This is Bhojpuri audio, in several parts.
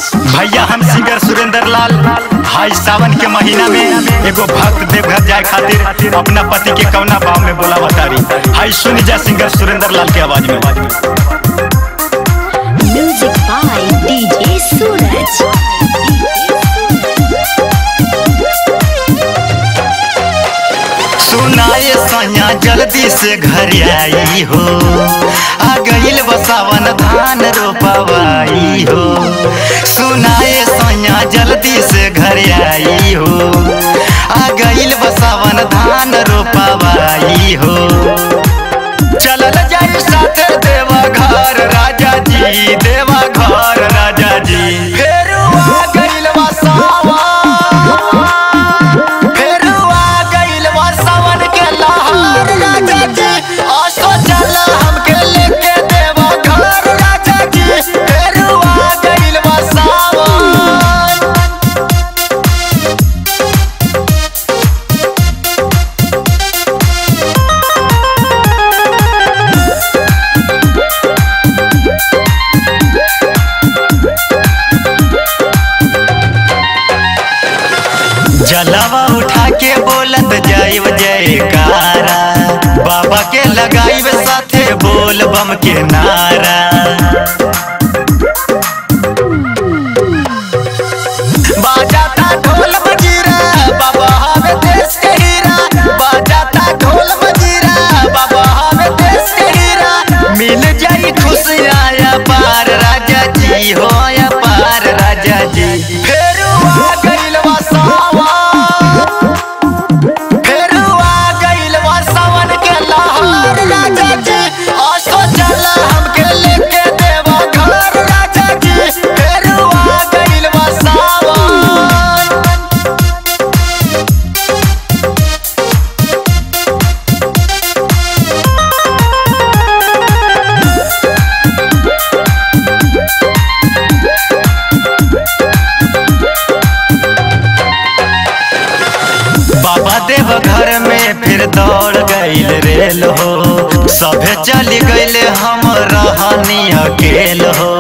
भैया हम सिंगर सुरेंद्र लाल हाई सावन के महीना में एगो भक्त देवघर जाए खातिर अपना पति के कौना भाव में बोला बतारी हाई सुन जा सिंगर सुरेंद्र लाल के आवाज में Music by DJ Suraj. सुनाए सैया जल्दी से घर आई हो आ गईल बसावन धान रोपवाई हो सुनाए सैया जल्दी से घर आई हो आ गईल बसावन धान रोपवाई हो चलल जाई साथे देवा घर राजा जी देवा घर राजा जी फेरू आ गईल बसावन फेरू आ गईल बसावन के लहर राजा जी आसो चल हमके लेके देवा घर राजा जी फेरू आ गईल बसावन जलवा उठा के बोलत जाइब जयकारा बाबा के लगाइब साथे बोल बम के नारा बाजाता ढोल मजीरा बाबा हमें देश के हीरा बाजाता ढोल मजीरा बाबा हमें देश के हीरा मिल जाई खुशियाँ या पार राजा जी हो या पार राजा जी फेरू आ गइल सावन फेरू आ गइल सावन के लहर राजा जी आसो चल हमके लेके देवा घर राजा जी फेरू आ गइल सावन बाबा देव घर में फिर दौड़ गईल रेल हो सभे चली गईल हम रहनी अकेल हो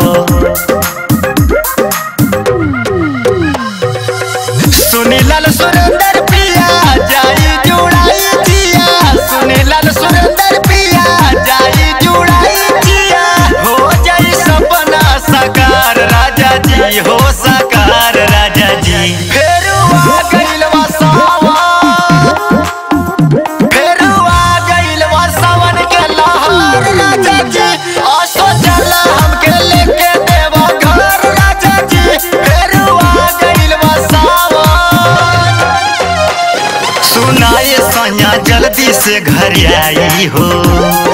सुनीलाल सुरेंद्र पिया जाई जुड़ाई जिया सुनीलाल सुरेंद्र पिया जाई जुड़ाई जिया हो जाई सपना साकार राजा जी हो साकार राजा जी फेरू आ गइल सावन फेरू आ गइल सावन के लहर राजा जी आसो चल हमके लेके देवा घर राजा जी फेरू आ गइल सावन सुनाए सैया जल्दी से घर आई हो